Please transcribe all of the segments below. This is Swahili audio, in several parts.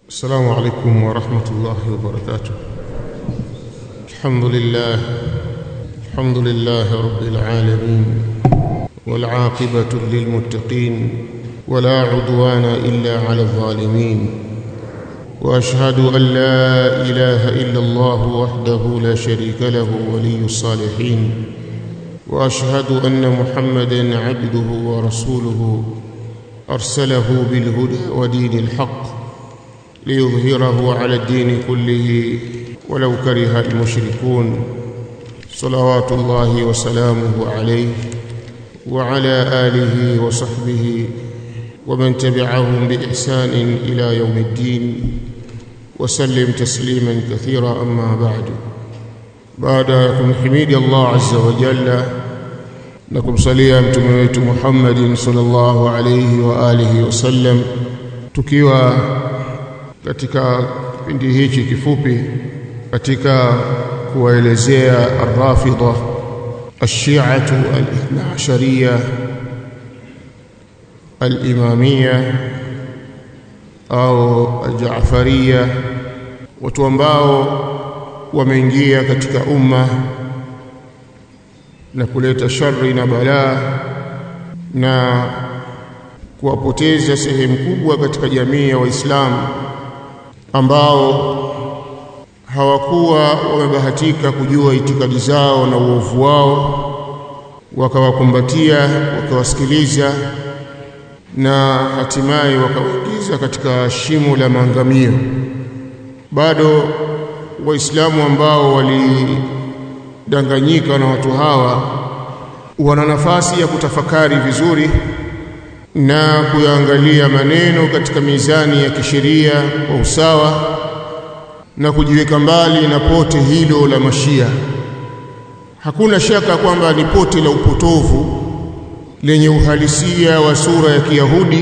السلام عليكم ورحمة الله وبركاته الحمد لله الحمد لله رب العالمين والعاقبة للمتقين ولا عدوان إلا على الظالمين وأشهد أن لا إله إلا الله وحده لا شريك له ولي الصالحين وأشهد أن محمدا عبده ورسوله أرسله بالهدى ودين الحق ليظهره على الدين كله ولو كره المشركون صلوات الله وسلامه عليه وعلى آله وصحبه ومن تبعهم بإحسان إلى يوم الدين وسلم تسليما كثيرا أما بعد بعد حميد الله عز وجل نكم صليا mtume wetu Muhammad sallallahu alayhi wa alihi wasallam tukiwa katika kipindi hichi kifupi katika kuwaelezea ar-rafidha ash-shi'atu al-ithna ashariya al-imamiyya au al-ja'fariyya watu ambao wameingia katika umma na kuleta shari na balaa na kuwapoteza sehemu kubwa katika jamii ya Waislamu ambao hawakuwa wamebahatika kujua itikadi zao na uovu wao wakawakumbatia wakawasikiliza na hatimaye wakawaingiza katika shimo la maangamio bado waislamu ambao walidanganyika na watu hawa wana nafasi ya kutafakari vizuri na kuyaangalia maneno katika mizani ya kisheria kwa usawa na kujiweka mbali na pote hilo la mashia hakuna shaka kwamba ni pote la upotovu lenye uhalisia wa sura ya Kiyahudi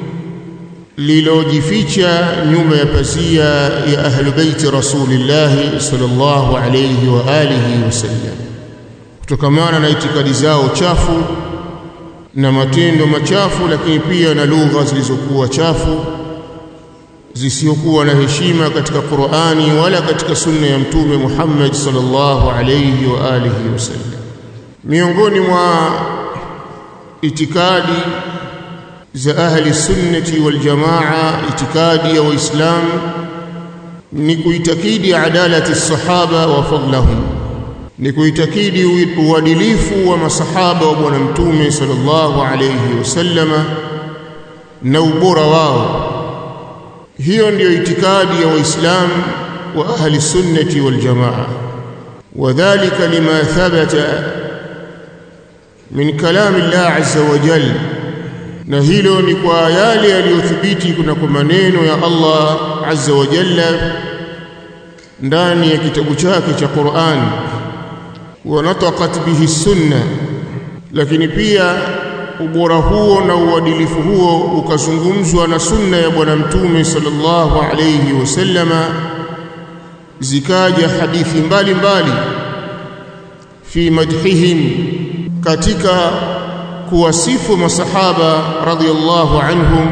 lilojificha nyuma ya pazia ya ahlu baiti rasulillahi sallallahu alayhi wa alihi wasallam kutokamana na itikadi zao chafu na matendo machafu lakini pia na lugha zilizokuwa chafu zisiokuwa na heshima katika Qur'ani wala katika sunna ya mtume Muhammad sallallahu alayhi wa alihi wasallam miongoni mwa itikadi za ahli sunnati wal jamaa itikadi ya waislamu ni kuitakidi adalati sahaba wa fadlahum ni kuitakidi uadilifu wa masahaba wa bwana mtume sallallahu alayhi wasallama na ubora wao hiyo ndiyo itikadi ya waislamu wa ahli sunnati wal jamaa wadhālika lima thabata min kalami Allah azza wa jalla na hilo ni kwa yale yaliyothibiti kuna kwa maneno ya Allah azza wa jalla ndani ya kitabu chake cha Qur'an wa nataqat bihi sunna lakini pia ubora huo na uadilifu huo ukazungumzwa na sunna ya bwana mtume sallallahu alayhi wasallama zikaja hadithi mbalimbali fi madhihim katika kuwasifu masahaba radhiyallahu anhum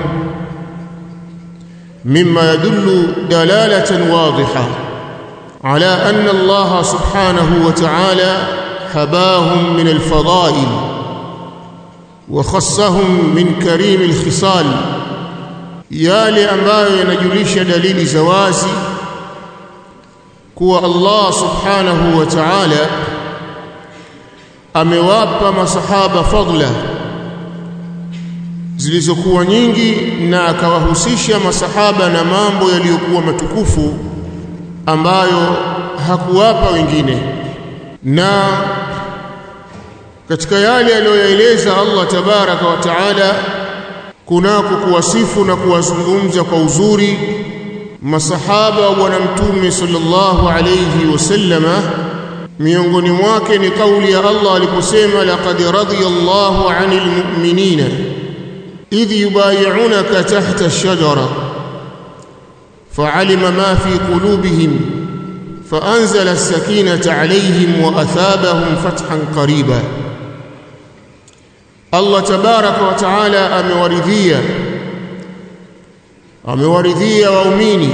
mimma yadullu dalalatan wadhiha ala anna Allah subhanahu wa ta'ala habahum min al-fada'il wa khassahum min karim al-khisal yale ambayo yanajulisha dalili za wazi kuwa Allah subhanahu wa ta'ala amewapa masahaba fadla zilizokuwa nyingi na akawahusisha masahaba na mambo yaliyokuwa matukufu ambayo hakuwapa wengine na katika yale aliyoyaeleza Allah tabaraka wa taala kunako kuwasifu na kuwazungumza kwa uzuri masahaba wa bwana mtume sallallahu alayhi wasallama miongoni mwake ni kauli ya Allah aliposema laqad radiyallahu 'anil mu'minina idh yubay'unaka tahta ash-shajara fa'alima ma fi qulubihim فأنزل السكينة عليهم وأثابهم فتحا قريبا الله تبارك وتعالى أمورذيا amewaridhia waumini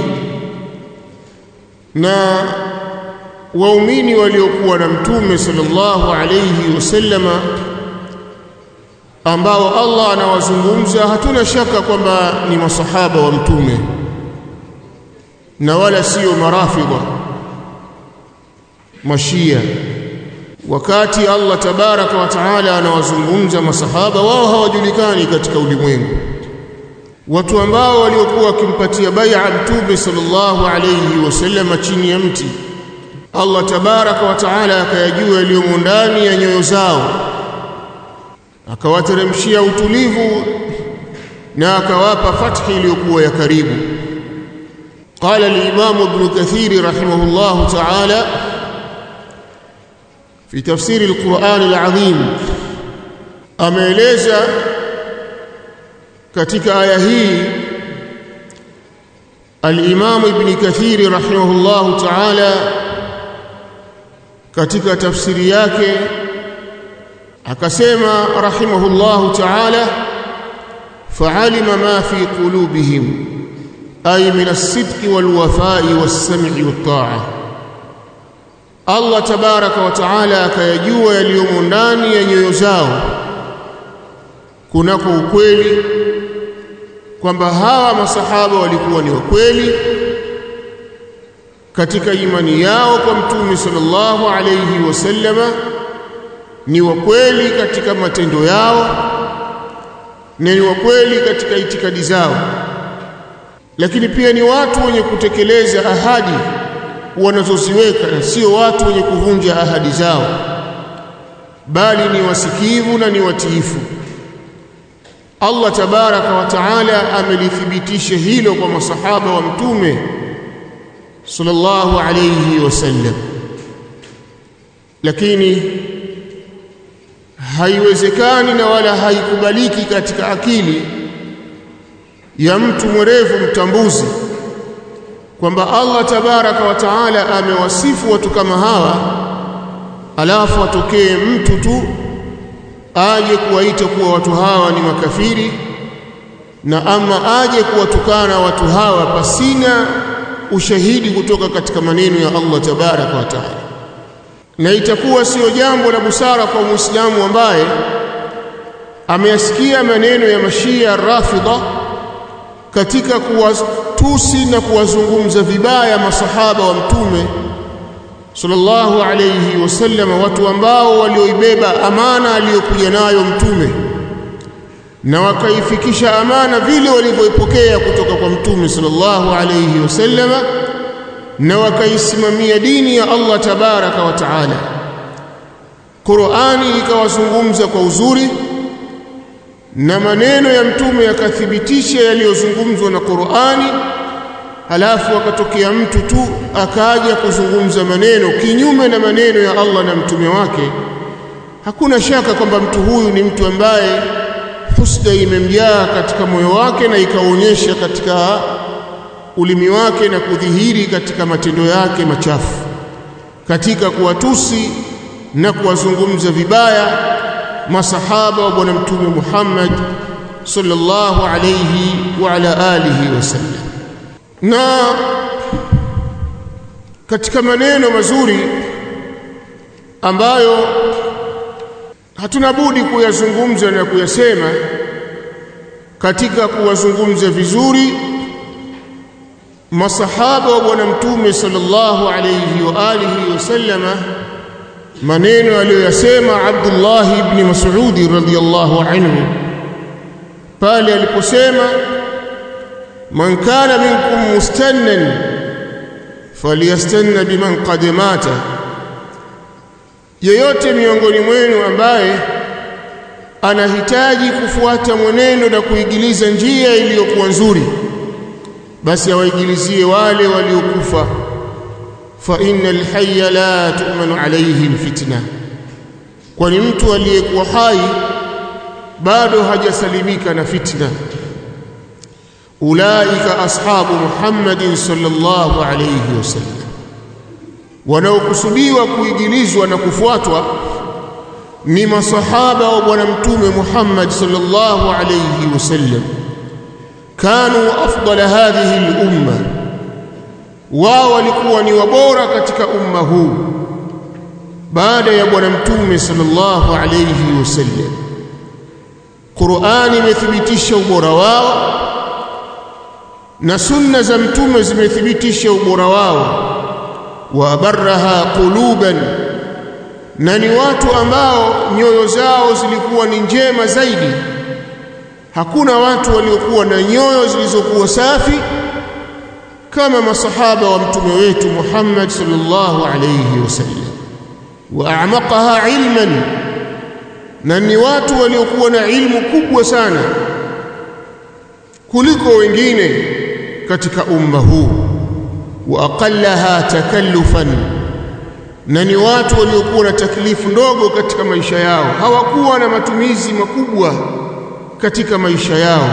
na waumini waliokuwa na mtume sallallahu alayhi wasallama ambao Allah anawazungumza hatuna shaka kwamba ni masahaba wa mtume na wala sio marafidha mashia wakati Allah tabaraka wa taala anawazungumza masahaba wao hawajulikani katika ulimwengu watu ambao waliokuwa wakimpatia bai'a mtume sallallahu alayhi wasallam chini ya mti Allah tabaraka wa taala akayajua yaliyomo ndani ya nyoyo zao akawateremshia utulivu na akawapa fathi iliyokuwa ya karibu قال الإمام ابن كثير رحمه الله تعالى في تفسير القرآن العظيم ameeleza katika aya hii al-Imam Ibn Kathir rahimahullah ta'ala katika tafsiri yake akasema rahimahullah ta'ala fa'alima ma fi qulubihim ay min as-sidqi wal-wafa'i was-sam'i wat-ta'a Allah tabaraka wa taala akayajua yaliyomo ndani ya nyoyo zao kunako ukweli kwamba hawa masahaba walikuwa ni wakweli katika imani yao kwa mtume sallallahu alayhi wasallama ni wakweli katika matendo yao na ni wakweli katika itikadi zao lakini pia ni watu wenye kutekeleza ahadi wanazoziweka na sio watu wenye kuvunja ahadi zao bali ni wasikivu na ni watiifu Allah tabaraka wa taala amelithibitisha hilo kwa masahaba wa mtume sallallahu alayhi wasallam lakini haiwezekani na wala haikubaliki katika akili ya mtu mwerevu mtambuzi kwamba Allah tabaraka wa taala amewasifu watu kama hawa alafu atokee mtu tu aje kuwaita kuwa watu hawa ni makafiri na ama aje kuwatukana watu hawa pasina ushahidi kutoka katika maneno ya Allah tabaraka wa taala na itakuwa sio jambo la busara kwa muislamu ambaye ameyasikia maneno ya mashia rafidha katika kuwatusi na kuwazungumza vibaya masahaba wa mtume sallallahu alayhi wasallam watu ambao walioibeba amana aliyokuja nayo mtume na wakaifikisha amana vile walivyoipokea kutoka kwa mtume sallallahu alayhi wasallam na wakaisimamia dini ya Allah tabaraka wa taala Qur'ani ikawazungumza kwa uzuri na maneno ya mtume yakathibitisha yaliyozungumzwa na Qur'ani halafu akatokea mtu tu akaja kuzungumza maneno kinyume na maneno ya Allah na mtume wake hakuna shaka kwamba mtu huyu ni mtu ambaye husda imemjaa katika moyo wake na ikaonyesha katika ulimi wake na kudhihiri katika matendo yake machafu katika kuwatusi na kuwazungumza vibaya masahaba wa bwana mtume Muhammad sallallahu alayhi wa ala alihi wasallam na katika maneno mazuri ambayo hatuna budi kuyazungumza na kuyasema katika kuwazungumza vizuri masahaba wa bwana mtume sallallahu alayhi wa alihi wasallama maneno aliyoyasema Abdullah ibn Mas'ud radhiyallahu anhu pale aliposema man kana minkum mustannan falyastanna biman qad mata yeyote miongoni mwenu ambaye anahitaji kufuata mwenendo na kuigiliza njia iliyokuwa nzuri basi awaigilizie wale waliokufa fa innal hayya la tu'manu alayhi alfitna kwani mtu aliyekuwa hai bado hajasalimika na fitna ulaika ashabu muhammadin sallallahu alayhi wasallam wanaokusudiwa kuigilizwa na kufuatwa ni masahaba wa bwana mtume Muhammad sallallahu alayhi wasallam kanu afdala hadhihi al-umma wao walikuwa ni wabora katika umma huu baada ya bwana mtume sallallahu alayhi wasallam Qur'ani imethibitisha ubora wao na sunna za mtume zimethibitisha ubora wao wa barraha quluban na ni watu ambao nyoyo zao zilikuwa ni njema zaidi hakuna watu waliokuwa na nyoyo zilizokuwa safi kama masahaba wa mtume wetu Muhammad sallallahu alayhi wasallam wa a'maqaha ilman na ni watu waliokuwa na ilmu kubwa sana kuliko wengine katika umma huu wa aqallaha takallufan na ni watu waliokuwa na taklifu ndogo katika maisha yao hawakuwa na matumizi makubwa katika maisha yao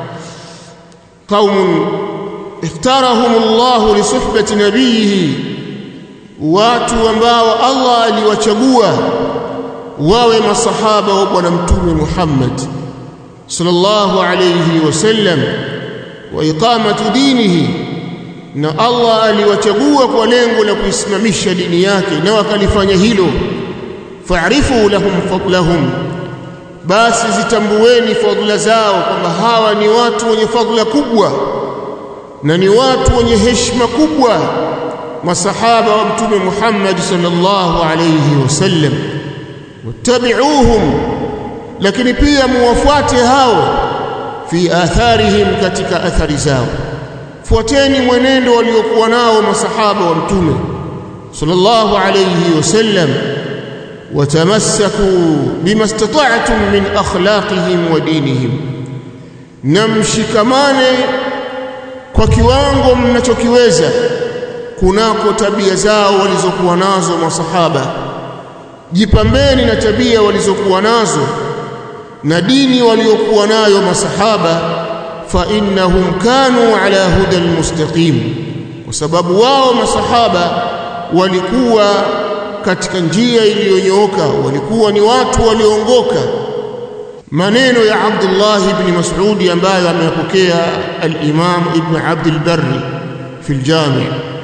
qaumun iftarahum Allah li suhbati nabiyihi watu ambao Allah aliwachagua wawe masahaba wa bwana mtume Muhammad sallallahu alayhi wasallam wa iqamati dinihi na Allah aliwachagua kwa lengo la kuisimamisha dini yake na wakalifanya hilo fa'rifu lahum fadlahum basi zitambueni fadhila zao kwamba hawa ni watu wenye fadhila kubwa na ni watu wenye heshima kubwa masahaba wa mtume Muhammad sallallahu alayhi wasallam wattabi'uhum lakini pia muwafuate hao fi atharihim katika athari zao fuateni mwenendo waliokuwa nao masahaba wa mtume sallallahu alayhi wasallam watamassaku bima istata'tum min akhlaqihim wa dinihim na mshikamane kwa kiwango mnachokiweza kunako tabia zao walizokuwa nazo masahaba jipambeni na tabia walizokuwa nazo na dini waliokuwa nayo masahaba fa innahum kanu ala huda almustaqim kwa sababu wao masahaba walikuwa katika njia iliyonyooka walikuwa ni watu walioongoka maneno ya Abdullah ibn Mas'ud ambayo ameyapokea al-Imam Ibn Abd al-Barr fi al-Jami'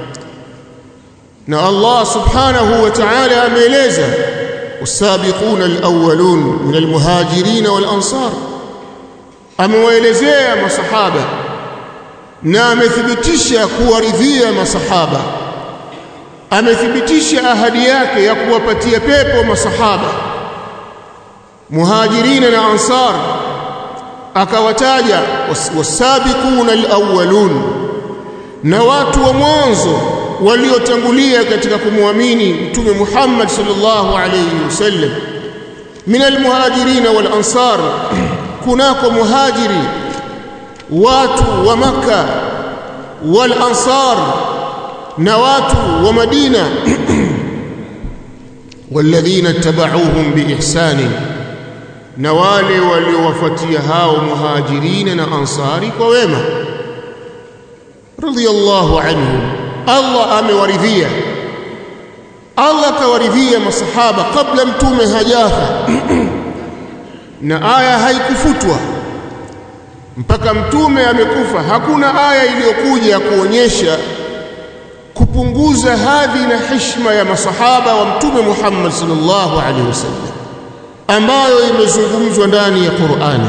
na Allah subhanahu wa ta'ala ameeleza والسابقون الأولون من المهاجرين والأنصار amewaelezea masahaba na amethibitisha kuwaridhia masahaba amethibitisha ahadi yake ya kuwapatia pepo masahaba muhajirina na ansar akawataja wasabiquna alawwalun na watu wa mwanzo waliotangulia katika kumwamini mtume Muhammad sallallahu alayhi wasallam min almuhajirin wal ansar kunako muhajiri watu wa maka wal ansar na watu wa madina walladhina tabauhum biihsani na wale waliowafuatia hao muhajirina na ansari kwa wema radiyallahu anhum Allah amewaridhia Allah kawaridhia masahaba kabla mtume hajafa na aya haikufutwa mpaka mtume amekufa hakuna aya iliyokuja kuonyesha kupunguza hadhi na heshima ya masahaba wa mtume Muhammad sallallahu alaihi wasallam ambayo imezungumzwa ndani ya Qur'ani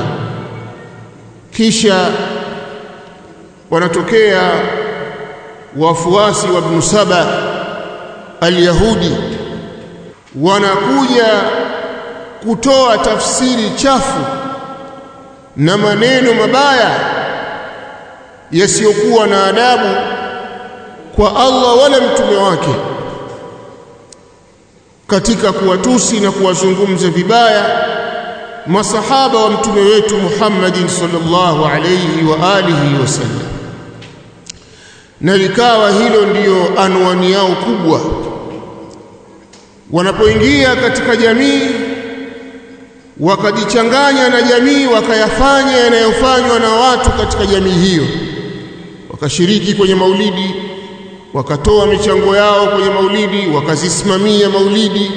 kisha wanatokea wafuasi wa Ibn Saba al-Yahudi wanakuja kutoa tafsiri chafu na maneno mabaya yasiyokuwa na adabu kwa Allah wala mtume wake katika kuwatusi na kuwazungumza vibaya masahaba wa mtume wetu Muhammadin sallallahu alayhi wa alihi wasallam na likawa hilo ndiyo anwani yao kubwa wanapoingia katika jamii wakajichanganya na jamii wakayafanya yanayofanywa na watu katika jamii hiyo wakashiriki kwenye maulidi wakatoa michango yao kwenye maulidi wakazisimamia maulidi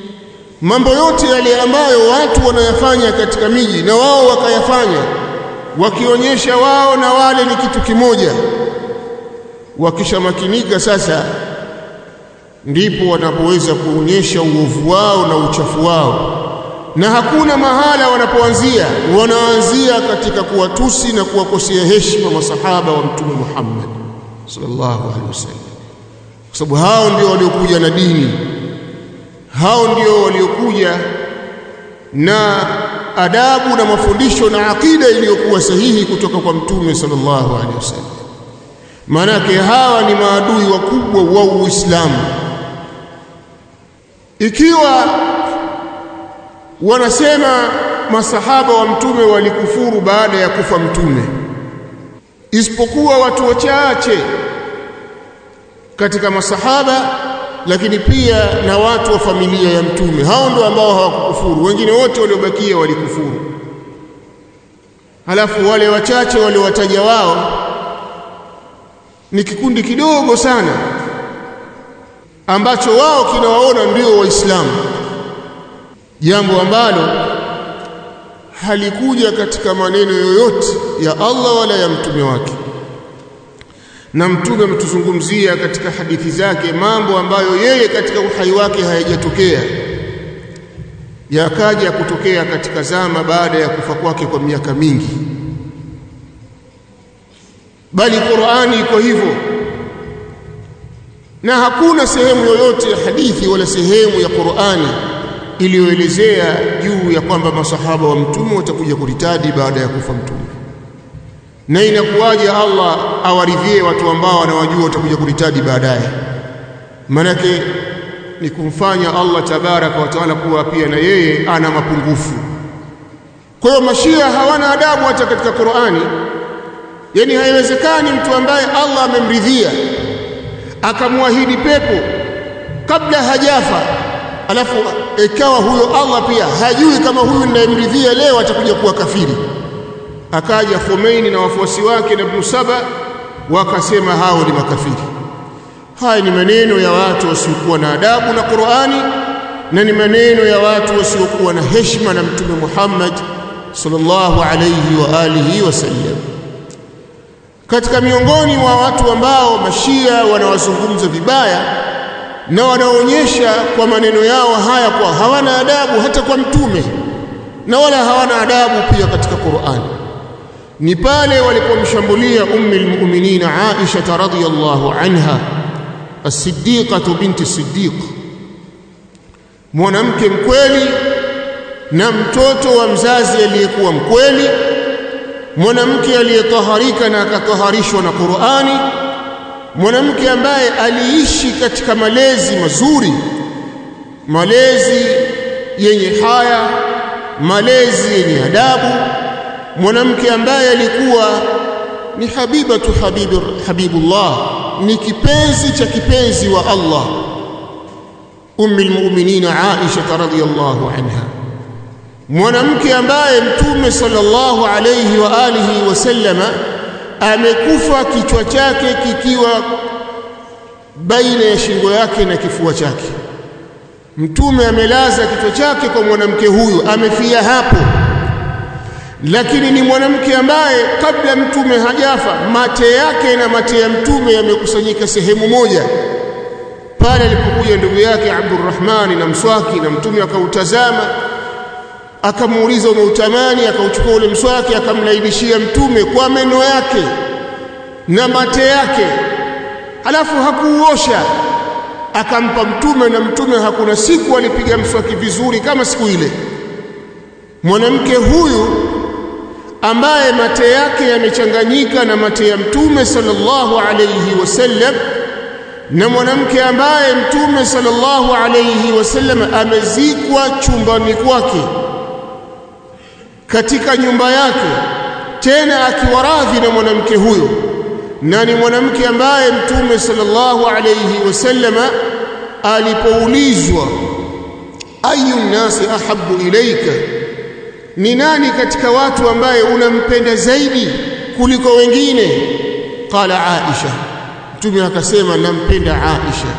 mambo yote yale ambayo watu wanayafanya katika miji na wao wakayafanya wakionyesha wao na wale ni kitu kimoja wakishamakinika sasa ndipo wanapoweza kuonyesha uovu wao na uchafu wao na hakuna mahala wanapoanzia wanaanzia katika kuwatusi na kuwakosea heshima masahaba wa mtume Muhammad sallallahu alaihi wasallam kwa sababu hao ndio waliokuja na dini hao ndio waliokuja na adabu na mafundisho na akida iliyokuwa sahihi kutoka kwa mtume sallallahu alaihi wasallam maanake hawa ni maadui wakubwa wa Uislamu ikiwa wanasema masahaba wa mtume walikufuru baada ya kufa mtume isipokuwa watu wachache katika masahaba lakini pia na watu wa familia ya mtume hao ndio ambao hawakukufuru wengine wote waliobakia walikufuru halafu wale wachache waliowataja wao ni kikundi kidogo sana ambacho wao kinawaona ndio waislamu jambo ambalo halikuja katika maneno yoyote ya Allah wala ya mtume wake na mtume ametuzungumzia katika hadithi zake mambo ambayo yeye katika uhai wake hayajatokea yakaja kutokea katika zama baada ya kufa kwake kwa miaka mingi bali Qur'ani iko hivyo na hakuna sehemu yoyote ya hadithi wala sehemu ya Qur'ani iliyoelezea juu ya kwamba masahaba wa mtume watakuja kuritadi baada ya kufa mtume na inakuwaje Allah awaridhie watu ambao wanawajua watakuja kuritadi baadaye manake ni kumfanya Allah tabaraka wa taala kuwa pia na yeye ana mapungufu kwa hiyo mashia hawana adabu hata katika Qur'ani yani haiwezekani mtu ambaye Allah amemridhia akamwahidi pepo kabla hajafa alafu ikawa huyo Allah pia hajui kama huyu ninayemridhia leo atakuja kuwa kafiri akaja Khomeini na wafuasi wake na Ibn Saba wakasema hao ni makafiri haya ni maneno ya watu wasiokuwa na adabu na Qur'ani na ni maneno ya watu wasiokuwa na heshima na mtume Muhammad sallallahu alayhi wa alihi wasallam katika miongoni mwa watu ambao mashia wanawazungumza vibaya na wanaonyesha kwa maneno yao haya kwa hawana adabu hata kwa mtume na wala hawana adabu pia katika Qur'an ni pale walipomshambulia ummi almu'minin Aisha radhiyallahu anha as-siddiqah binti siddiq mwanamke mkweli na mtoto wa mzazi aliyekuwa mkweli mwanamke aliyetaharika na akataharishwa na Qur'ani mwanamke ambaye aliishi katika malezi mazuri malezi yenye haya malezi yenye adabu mwanamke ambaye alikuwa ni habibatu habibu habibullah ni kipenzi cha kipenzi wa Allah ummi almu'minin Aisha radhiyallahu anha mwanamke ambaye mtume sallallahu alayhi wa alihi wasallama amekufa kichwa chake kikiwa baina ya shingo yake na kifua chake mtume amelaza kichwa chake kwa mwanamke huyu amefia hapo lakini ni mwanamke ambaye kabla mtume hajafa mate yake na mate ya mtume yamekusanyika sehemu moja pale alipokuja ndugu yake Abdurrahmani na mswaki na mtume akautazama akamuuliza umeutamani akauchukua ule mswaki akamlainishia mtume kwa meno yake na mate yake halafu hakuuosha akampa mtume na mtume hakuna siku alipiga mswaki vizuri kama siku ile mwanamke huyu ambaye mate yake yamechanganyika na mate ya mtume sallallahu alayhi wasallam na mwanamke ambaye mtume sallallahu alayhi wasallam amezikwa chumbani kwake katika nyumba yake tena akiwa radhi na mwanamke huyo na ni mwanamke ambaye mtume sallallahu alayhi wasallama alipoulizwa ayu nasi ahabbu ilaika ni nani katika watu ambaye unampenda zaidi kuliko wengine qala aisha mtume akasema nampenda aisha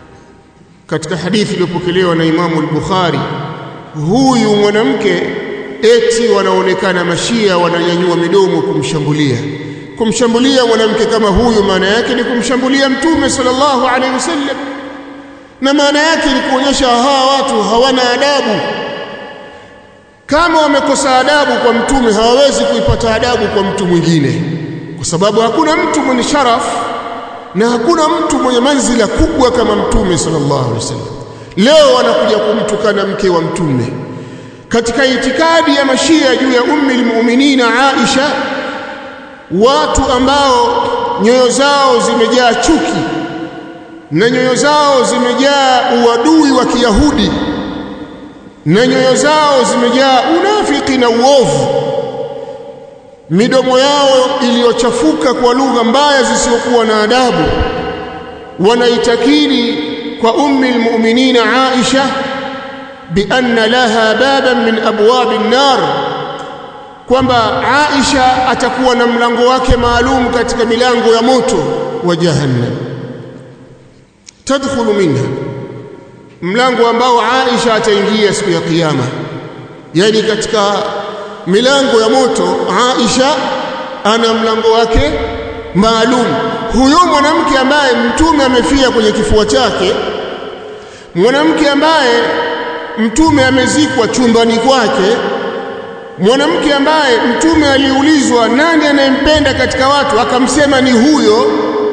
katika hadithi iliyopokelewa na imamu al-bukhari huyu mwanamke eti wanaonekana mashia wananyanyua midomo kumshambulia kumshambulia mwanamke kama huyu maana yake ni kumshambulia mtume sallallahu alaihi wasallam na maana yake ni kuonyesha hawa watu hawana adabu kama wamekosa adabu kwa mtume hawawezi kuipata adabu kwa mtu mwingine kwa sababu hakuna mtu mwenye sharafu na hakuna mtu mwenye manzila kubwa kama mtume sallallahu alaihi wasallam leo wanakuja kumtukana mke wa mtume katika itikadi ya mashia juu ya ummi almu'minina Aisha watu ambao nyoyo zao zimejaa chuki na nyoyo zao zimejaa uadui wa Kiyahudi na nyoyo zao zimejaa unafiki na uovu midomo yao iliyochafuka kwa lugha mbaya zisizokuwa na adabu wanaitakidi kwa ummi almu'minina Aisha bianna laha baban min abwabi an-nar kwamba Aisha atakuwa na mlango wake maalum katika milango ya moto wa jahannam tadkhulu minha mlango ambao Aisha ataingia siku ya kiyama yani katika milango ya moto Aisha ana mlango wake maalum huyo mwanamke ambaye mtume amefia kwenye kifua chake mwanamke ambaye mtume amezikwa chumbani kwake mwanamke ambaye mtume aliulizwa nani anayempenda katika watu akamsema ni huyo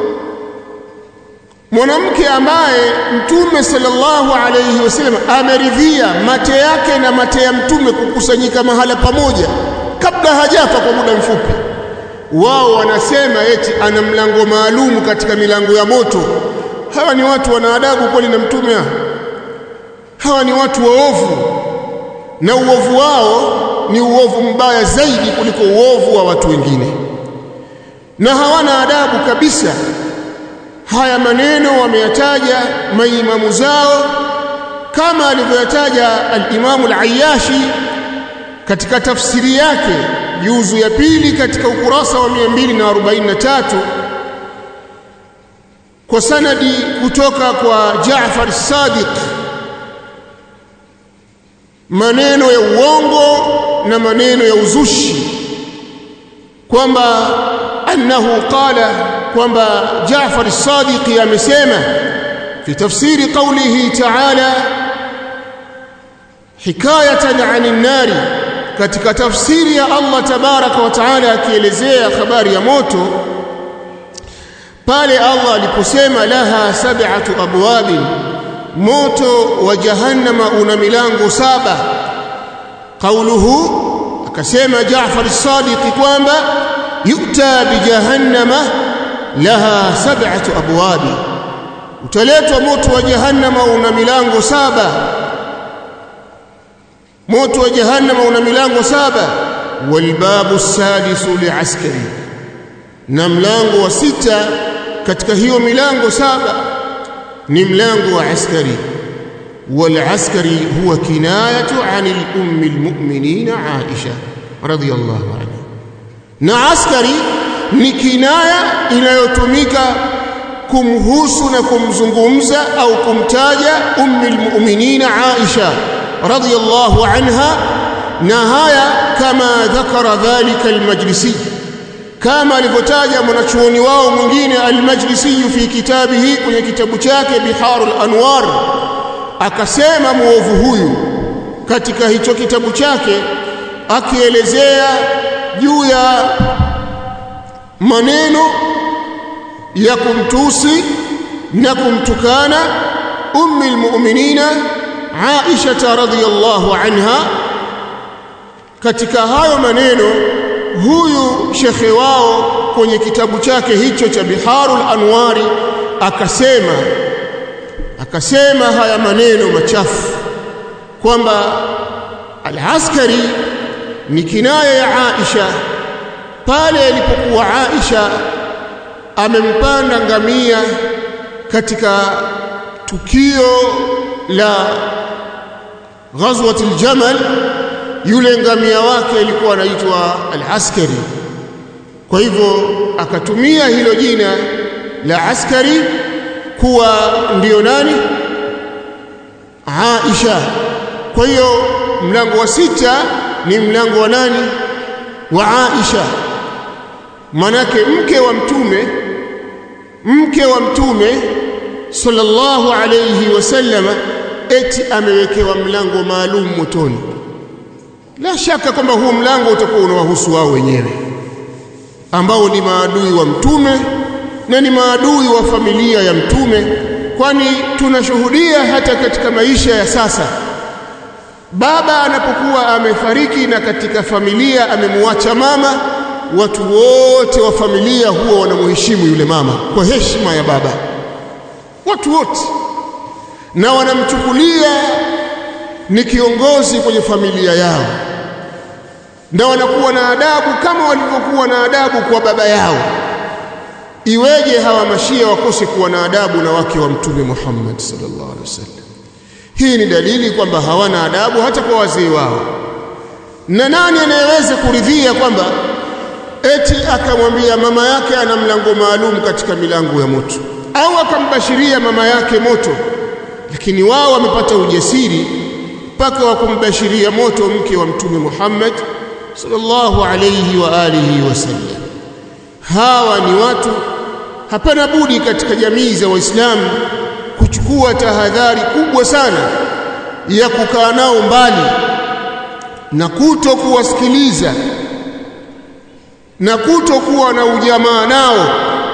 mwanamke ambaye mtume sallallahu alayhi wasallam ameridhia mate yake na mate ya mtume kukusanyika mahala pamoja kabla hajafa kwa muda mfupi wao wanasema eti ana mlango maalum katika milango ya moto hawa ni watu wana adabu kweli na mtume hawa ni watu waovu na uovu wao ni uovu mbaya zaidi kuliko uovu wa watu wengine na hawana adabu kabisa haya maneno wameyataja maimamu zao kama alivyoyataja al-Imam al-Ayyashi katika tafsiri yake juzu ya pili katika ukurasa wa 243 kwa sanadi kutoka kwa Jaafar Sadiq maneno ya uongo na maneno ya uzushi kwamba annahu qala kwamba Jaafar Sadiq amesema fi tafsiri qawlihi ta'ala hikayatan 'anil nari katika tafsiri ya Allah tabaraka wa taala akielezea habari ya moto pale Allah aliposema laha sab'atu abwabin moto wa jahannama una milango saba qauluhu akasema Jaafar as-Sadiq kwamba yuta bi jahannama laha sab'atu abwabi utaletwa moto wa jahannama una milango saba moto wa jahannama una milango saba walbabu sadisu liaskari na mlango wa sita katika hiyo milango saba ni mlango wa askari والعسكري هو كناية عن الأم المؤمنين عائشة رضي الله عنها na askari ni kinaya inayotumika kumhusu na kumzungumza au kumtaja ummi almu'minina Aisha radhiyallahu anha na haya kama dhakara dhalika almajlisi kama alivyotaja mwanachuoni wao mwingine almajlisi fi kitabihi kwenye kitabu chake biharul anwar akasema muovu huyu katika hicho kitabu chake akielezea juu ya maneno ya kumtusi na kumtukana ummi almu'minina Aisha radhiyallahu anha katika hayo maneno huyu shekhe wao kwenye kitabu chake hicho cha Biharul Anwari akasema akasema haya maneno machafu kwamba al-askari ni kinaya ya Aisha pale alipokuwa Aisha amempanda ngamia katika tukio la ghazwat al-jamal yule ngamia wake alikuwa anaitwa al-askari kwa hivyo akatumia hilo jina la askari kuwa ndiyo nani Aisha kwa hiyo mlango wa sita ni mlango wa nani wa Aisha manake mke wa mtume mke wa mtume sallallahu alayhi wasallama eti amewekewa mlango maalum motoni la shaka kwamba huu mlango utakuwa unawahusu wao wenyewe ambao ni maadui wa mtume na ni maadui wa familia ya mtume kwani tunashuhudia hata katika maisha ya sasa baba anapokuwa amefariki na katika familia amemwacha mama watu wote wa familia huwa wanamheshimu yule mama kwa heshima ya baba watu wote na wanamchukulia ni kiongozi kwenye familia yao na wanakuwa na adabu kama walivyokuwa na adabu kwa baba yao iweje hawa mashia wakose kuwa na adabu na wake wa mtume Muhammad sallallahu alaihi wasallam hii ni dalili kwamba hawana adabu hata kwa wazee wao na nani anayeweza kuridhia kwamba eti akamwambia mama yake ana mlango maalum katika milango ya moto au akambashiria mama yake moto lakini wao wamepata ujasiri mpaka wa kumbashiria moto mke wa mtume Muhammad sallallahu alayhi wa alihi wasallam hawa ni watu hapana budi katika jamii za waislamu kuchukua tahadhari kubwa sana ya kukaa nao mbali na kuto kuwasikiliza na kuto kuwa na ujamaa nao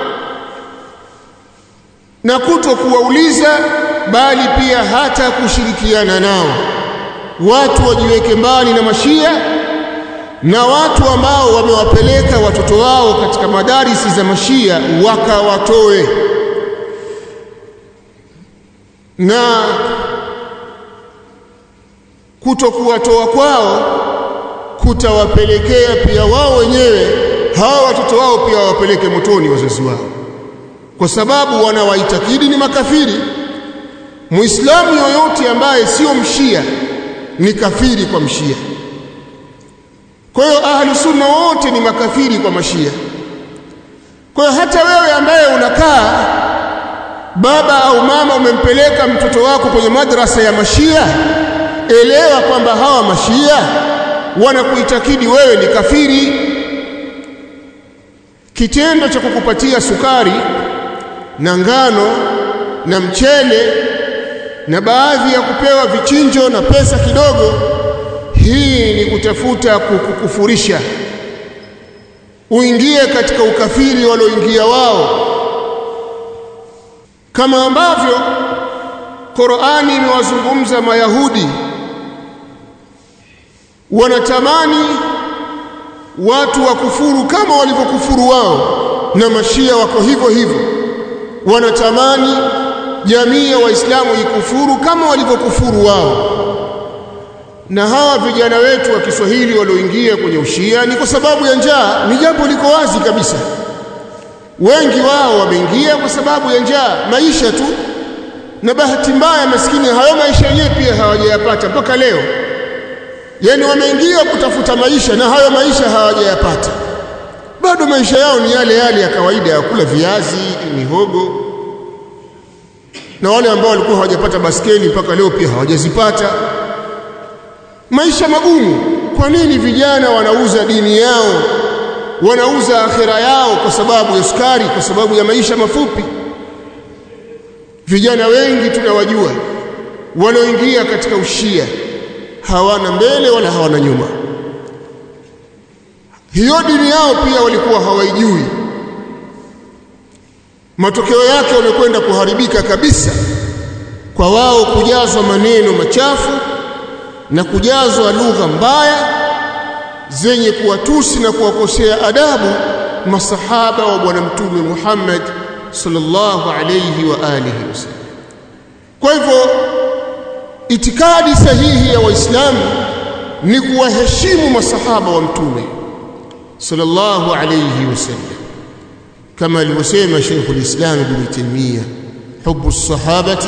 na kuto kuwauliza bali pia hata kushirikiana nao watu wajiweke mbali na mashia na watu ambao wamewapeleka watoto wao katika madarisi za mashia wakawatoe na kutokuwatoa kwao kutawapelekea pia wao wenyewe hawa watoto wao pia wawapeleke motoni wazazi wao kwa sababu wanawaitakidi ni makafiri muislamu yoyote ambaye sio mshia ni kafiri kwa mshia kwa hiyo ahlu sunna wote ni makafiri kwa mashia kwa hiyo hata wewe ambaye unakaa baba au mama umempeleka mtoto wako kwenye madrasa ya mashia elewa kwamba hawa mashia wanakuitakidi wewe ni kafiri kitendo cha kukupatia sukari na ngano na mchele na baadhi ya kupewa vichinjo na pesa kidogo hii ni kutafuta kukukufurisha uingie katika ukafiri walioingia wao kama ambavyo Qur'ani imewazungumza Mayahudi wanatamani watu wakufuru kama walivyokufuru wao na mashia wako hivyo hivyo wanatamani jamii ya waislamu ikufuru kama walivyokufuru wao na hawa vijana wetu wa Kiswahili walioingia kwenye ushia ni kwa sababu ya njaa ni jambo liko wazi kabisa wengi wao wameingia kwa sababu ya njaa maisha tu na bahati mbaya maskini hayo maisha yenyewe pia hawajayapata mpaka leo yani wameingia kutafuta maisha na hayo maisha hawajayapata bado maisha yao ni yale yale ya kawaida ya kula viazi mihogo na wale ambao walikuwa hawajapata baskeli mpaka leo pia hawajazipata maisha magumu kwa nini vijana wanauza dini yao wanauza akhira yao kwa sababu ya sukari kwa sababu ya maisha mafupi vijana wengi tunawajua walioingia katika ushia hawana mbele wala hawana nyuma hiyo dini yao pia walikuwa hawaijui matokeo yake wamekwenda kuharibika kabisa kwa wao kujazwa maneno machafu na kujazwa lugha mbaya zenye kuwatusi na kuwakosea adabu masahaba wa bwana mtume Muhammad sallallahu alayhi wa alihi wasallam kwa hivyo itikadi sahihi ya waislamu ni kuwaheshimu masahaba wa mtume sallallahu alayhi wasallam kama alivyosema Sheikh al-Islam Ibn Taymiyyah hubu as-sahabati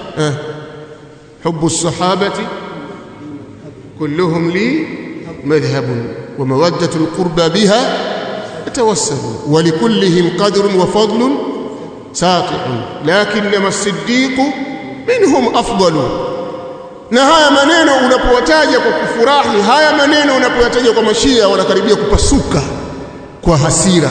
hubu as-sahabati kulluhum li madhhab wa mawaddatu al-qurba biha yatawassalu wa likullihim qadrun wa fadlun sati'un lakinnama as-siddiq minhum afdalu na haya maneno unapowataja kwa kufurahi haya maneno unapoyataja kwa mashia wanakaribia kupasuka kwa hasira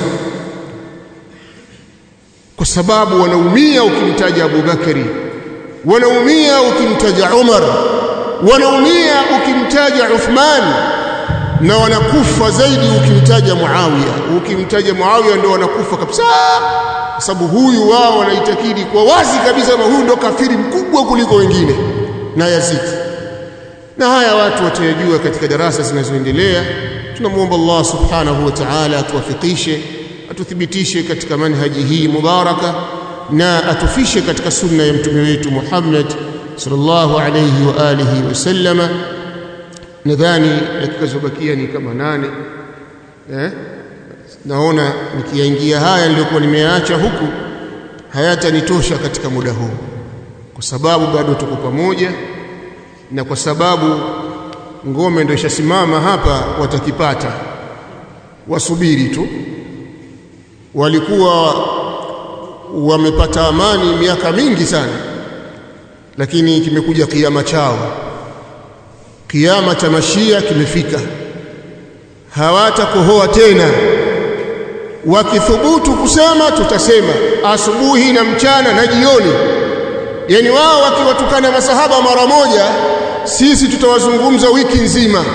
kwa sababu wanaumia ukimtaja Abu Bakari wanaumia ukimtaja Umar wanaumia ukimtaja Uthman na wanakufa zaidi ukimtaja Muawiya ukimtaja Muawiya ndio wanakufa kabisa kwa sababu huyu wao wanaitakidi kwa wazi kabisa kama huyu ndo kafiri mkubwa kuliko wengine na Yazid na haya watu watayajua katika darasa zinazoendelea tunamwomba Allah subhanahu wa ta'ala atuwafikishe atuthibitishe katika manhaji hii mubaraka na atufishe katika sunna ya mtume wetu Muhammad sallallahu alayhi wa alihi wasallama nadhani dakika zobakia ni kama nane eh? naona nikiyaingia haya niliyokuwa nimeacha huku hayatanitosha katika muda huu kwa sababu bado tuko pamoja na kwa sababu ngome ndio ishasimama hapa watakipata wasubiri tu walikuwa wamepata amani miaka mingi sana lakini kimekuja kiama chao kiama cha mashia kimefika hawatakohoa tena wakithubutu kusema tutasema asubuhi na mchana na jioni yani wao wakiwatukana masahaba mara moja sisi tutawazungumza wiki nzima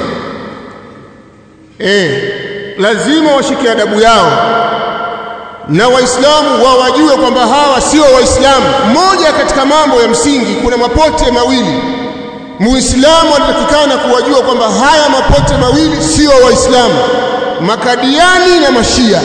eh lazima washike adabu yao na waislamu wawajue kwamba hawa sio waislamu moja katika mambo ya msingi kuna mapote mawili muislamu anatakikana kuwajua kwamba haya mapote mawili sio waislamu makadiani na mashia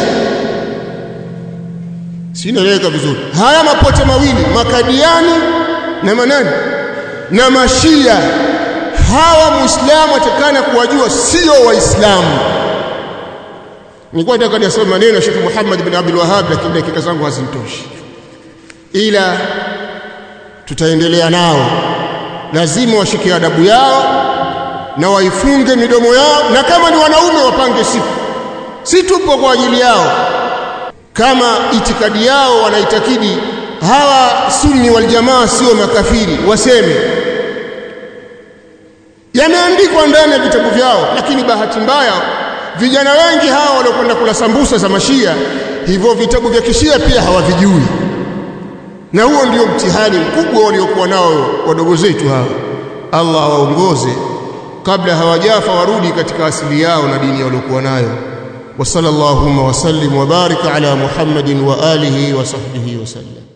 sinaeleweka vizuri haya mapote mawili makadiani na manani na mashia hawa muislamu atakana kuwajua sio waislamu nilikuwa nataka nisome maneno ya Sheikh Muhammad bin Abdul Wahhab lakini dakika zangu hazinitoshi ila tutaendelea nao lazima washike adabu yao na waifunge midomo yao na kama ni wanaume wapange siku si tupo kwa ajili yao kama itikadi yao wanaitakidi hawa sunni wal jamaa sio makafiri waseme yameandikwa ndani ya vitabu vyao lakini bahati mbaya vijana wengi hawa waliokwenda kula sambusa za mashia hivyo vitabu vya kishia pia hawavijui na huo ndio mtihani mkubwa waliokuwa nao wadogo zetu hawa Allah waongoze kabla hawajafa warudi katika asili yao na dini waliokuwa nayo wa sallallahu wa sallim wa barika ala muhammadin wa alihi wa sahbihi wa sallam